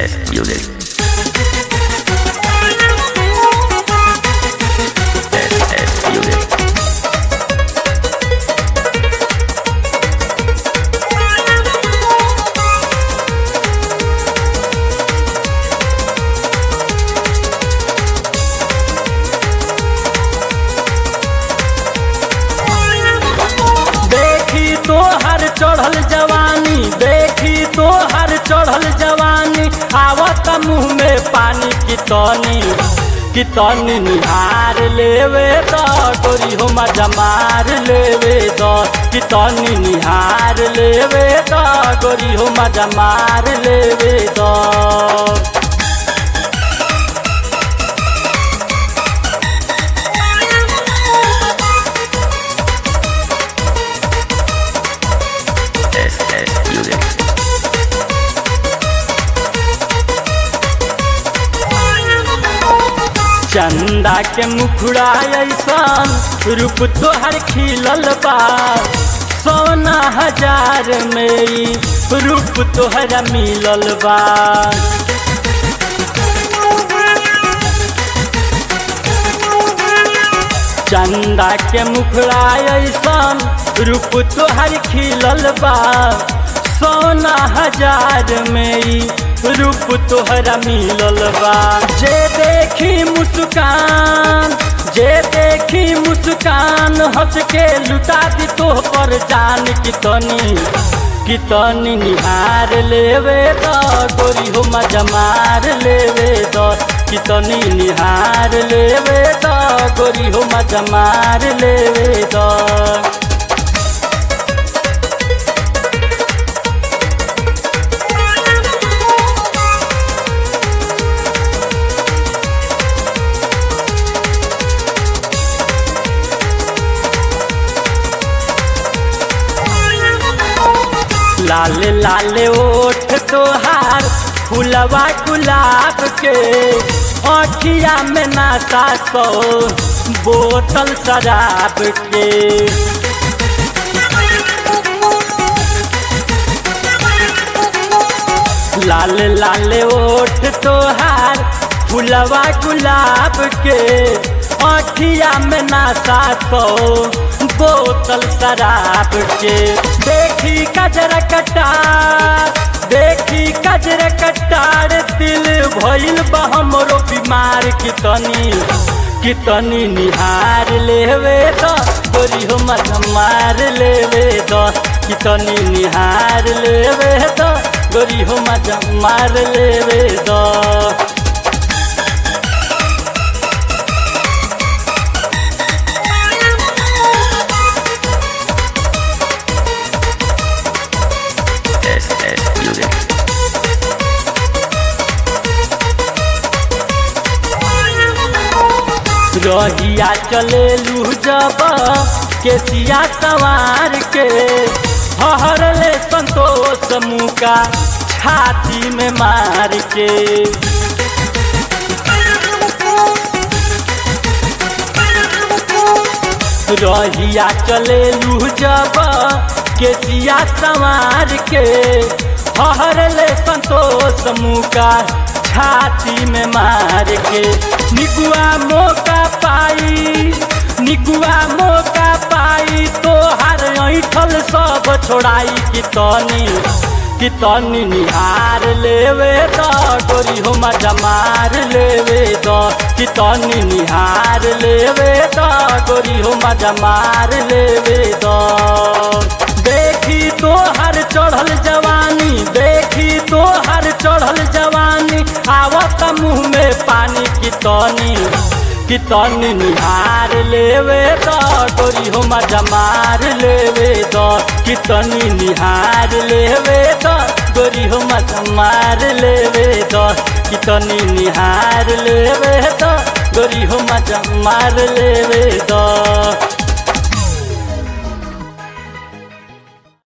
S Music. S S Music. देखी तो हर चढ़ल जवानी देखी तो हर चढ़ल जवानी आवत मुँह में पानी की तनी की तनी निहार लेवे द गोरी हो मजा मार लेवे द की तनी निहार लेवे द गोरी हो मजा मार लेवे द S S Music. चंदा के मुखड़ा ऐसन रूप तोहर खिलल बा सोना हजार में ई रूप तोहरा मिलल बा चंदा के मुखड़ा ऐसन रूप तोहर खिलल बा सोना हजार में ई रूप तोहरा मिलल बा जे देखी मुस्कान जे देखी मुस्कान हंस के लुटा दी तोह पर जान की तनी की तनी निहार लेवे द गोरी हो मजा मार लेवे द की तनी निहार लेवे द गोरी हो मजा मार लेवे द लाल लाल ओठ तोहार फुलवा गुलाब के अखिया में नाता सो बोतल शराब के लाल लाल ओठ तोहार फुलवा गुलाब के अखिया में नाता सो बोतल शराब के देखी कजर कटार देखी कजर कटार दिल भइल बा हमरो बीमार की तनी की तनी निहार लेवे द गोरी हो मत मार लेवे द की तनी निहार लेवे द गोरी हो मत मार लेवे द S S Music. रहिया चले लू जब केसिया सवार के हरले संतोष मुका छाती में मार के रहिया चले लू जब केसिया सवार के हरले संतोष मुका छाती में मार के निगुआ मौका पाई निगुआ मौका पाई तो हर ऐठल सब छोड़ाई की तनी की तनी निहार लेवे द गोरी हो मजा मार लेवे द की तनी निहार लेवे द गोरी हो मजा मार लेवे द देखी तो हर चढ़ल जवानी देखी तो हर चढ़ल जवानी आवत मुँह में पानी की तनी की तनी निहार लेवे द गोरी हो मजा मार लेवे द की तनी निहार लेवे द गोरी हो मजा मार लेवे द की तनी निहार लेवे द गोरी हो मजा मार लेवे द